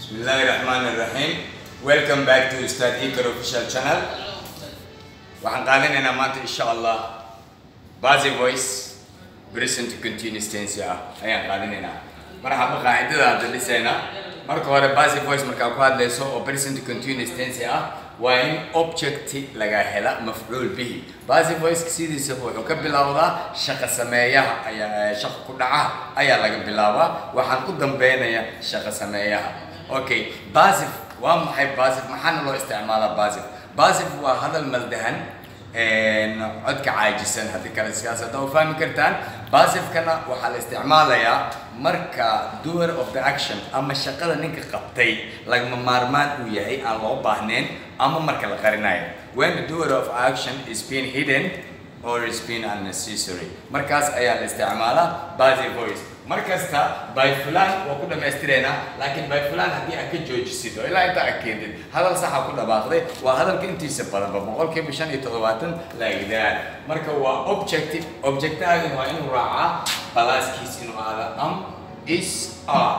Bismillahir Rahmanir Rahim. Welcome back to Ustad Ikar official channel. Waxaan qaadanaynaa maanta insha Allah Bazi voice present continuous tense ah ayaan qaadanaynaa. Marxaba qaacidada hadda dhisayna. Marka hore Bazi voice markaa ku hadlayso oo present continuous tense ah waa in object laga hela mafcuul bihi. Bazi voice sidiisa wuxuu ka bilowdaa shaqo sameeyaha ayaa shaqo ku dhaca ayaa laga bilaabaa waxaan u dambeynaya shaqo sameeyaha. Okay, basif waa maxay basif maxaana loo isticmaalaa basif basif waa hadal maldahan codka caajisan haddii kale siyaasadda u fahmi kartaan basifkana waxaa la isticmaalayaa marka doer of the action ama shaqada ninka qabtay lagama maarmaan uu yahay aan loo baahnayn ama marka la qarinayo when the doer of action is being hidden or is being unnecessary markaas ayaa la isticmaalaa basif voice markasta by fulan waa ku dhammaystiraynaa laakiin by fulan haddii aad ka joojisid oo ilaa inta aad keentid hadal saxa ku dhawaaqday waa hadalka intiisa badanba boqolkiiba shan iyo toddobaatan laagdaan marka waa objective objectahaagan waa inuu raacaa balaaskiis inuu aada am is are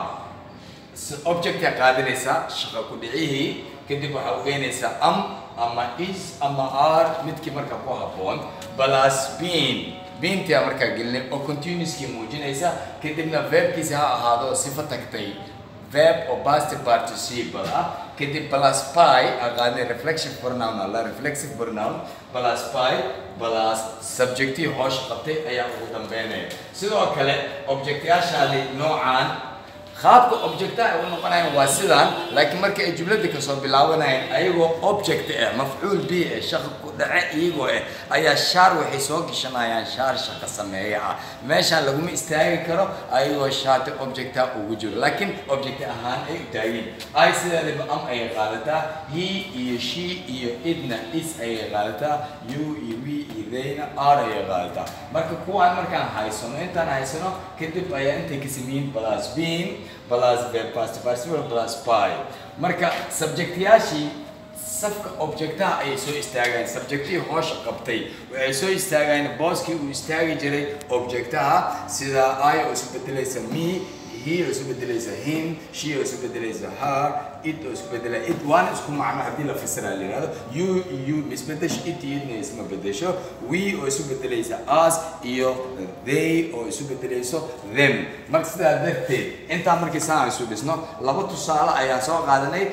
objecta qaadanaysaa shaqa ku dhicihii kadib waxaa ugeynaysaa am ama is ama are midkii marka ku habboon balas bean beintia markaa gelinay oo continuouskii muujinaysa kadibna verbkiisa ha ahaado sifo tagtay verb oo past participle ah kadib plus pi aqaanay reflexive pronoun alla reflexive pronoun plus pi plus subjectii hoosha qabtay ayaa ugu dambeynaya sidoo kale objectyaashaadi noocaan qaabka objecta ay u noqonayaan waa sidaan laakiin marka ay jumlada kasoo bilaabanayaan ayagoo object ah mafcuul bi ah shaqa ku dhace iyagoo ah ayaa shaar waxay soo gashanayaan shaar shaqa sameeya ah meeshaan laguma istaagi karo ayagoo shaarta objecta ugu jiro laakiin object ahaan ay u taagin ay sideedaba am ayay qaadataa he iyo she iyo idna is ayay qaadataa you iyo we iyo theyna r ayay qaadataa marka kuwaan markaan haysano intaan haysano kadib ayaa intay ka sameeyin plus being plus verb past participle plus pi marka subjectyaashii safka objectaha ayay soo istaagayaan subjectihii hoosha qabtay waxay soo istaagayaan booskii uu istaagi jiray objectaha sida i oo isu bedelaysa me he oo isu bedelaysa him she oo isu bedelaysa her it oo isu bedela it waana isku macno haddii la fasiraa la yihahdo you you isbedesho it iyo idna isma bedesho we oo isu bedelaysa us iyo they oo isu bedelayso them marka sidaa darteed intaa markii saan isu dhisno laba tusaale ayaan soo qaadanay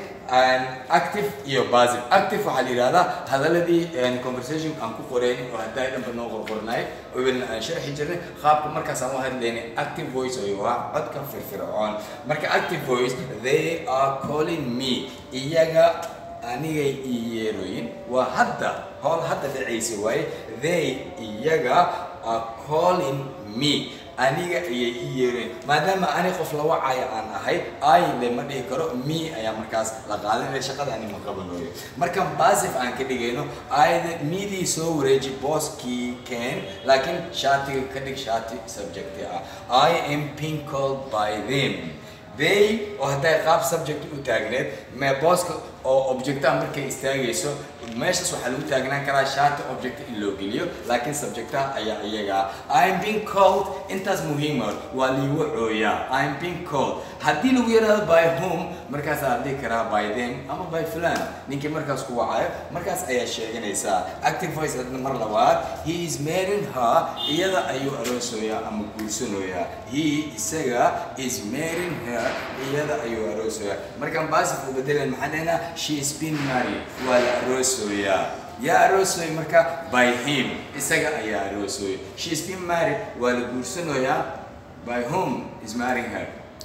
active iyo passive active waxaa la yidhahdaa hadaladii conversation aan ku qoreynin oo haddaa dhanba noo qorqornay obilna aan sharxi jirnay qaabka markaas aan u hadlaynay active voice oo waa codka firfircoon marka active voice they are calling me iyaga anigay ii yeerooyin waa hadda howl hadda dhacaysa waaye they iyaga are calling me aniga ayay ii yeereen maadaama ani qof la wacaya aan ahay ay le ma dhihi karo me ayaa markaas la qaadanaya shaqada ani ma qabanayo marka basif aan ka dhigayno ayda midii soo wareeji booskii keen laakiin shaatiga ka dhig shaati subjecti ah i am being called by them they oo hadday qaab subject u taagneed mee booska oo objectaha markay istaagayso meeshaas waxaa lagu taagnaan karaa shaati object in loo geliyo laakiin subjectaha ayaa iyaga i'm being called intaas muhiima waa liigu cooyaa i'm being called haddii lagu yidhahdo by whom markaas aad dhihi karaa by them ama by fulan ninkii markaas ku wacayo markaas ayaa sheeganaysaa active voice hadna mar labaad he is marrying her iyada ayuu aroosoyaa ama guursanoyaa he isaga is marrying her iyada ayuu aroosoyaa markaan baasif u bedelan maxaan dhahnaa she is being married waa la aroosoyaa yaa aroosoy marka by him isaga ayaa aroosoy she is being married waa la guursanoyaa by whom is marrying her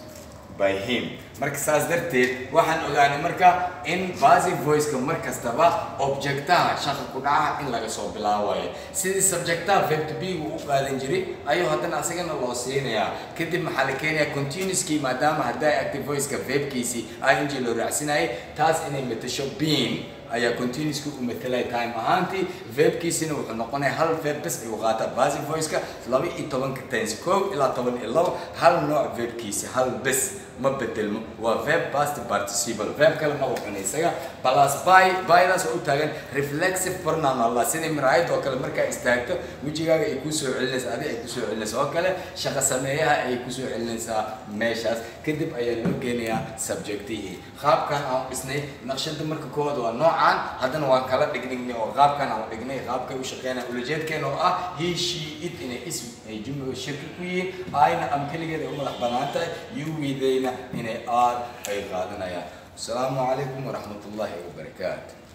by him marka saas darteed waxaan ogaanay marka in passive voiceka mar kastaba objectaha shaqa ku dhaca in laga soo bilaabayo sidii subjectaha verb to be uu u qaadan jiray ayuu haddana asagana loo siinayaa kadib maxaa la keenayaa continuouskii maadaama haddaa active voiceka verbkiisii ing loo raacsinayay taas inay matasho being ayaa continuouska u matalay time ahaantii verbkiisina wuxuu noqonaya hal verb bes ayuu qaataa passive voiceka laba iyo tobanka tense kow ilaa toban iyo labo hal nooc verbkiisi hal bes ma bedelmo waa verb past participle verb kale ma waqana isaga plus by bydaas oo u taagan reflexive pronoun allah sidii miraayad oo kale markaa istaagto wejigaaga ay kusoo celinaysaa adi ay kusoo celinaysaa oo kale shaqo sameeyaha ay kusoo celinaysaa meeshaas kadib ayaa loo geenayaa subjectihii qaabkan aan dhisnay naqshada marka koowaad waa noocaan haddana waan kala dhigdhignay oo qaabkan aan dhignay qaabkay u shaqeynaya ulajeedkeena oo ah he she it inay ism ay jumla shirki ku yihiin ayna am keligeed ay u madax banaan tahay yuwidayna inay aad ay qaadanayaan asalaamu calaykum waraxmat ullaahi wabarakaatu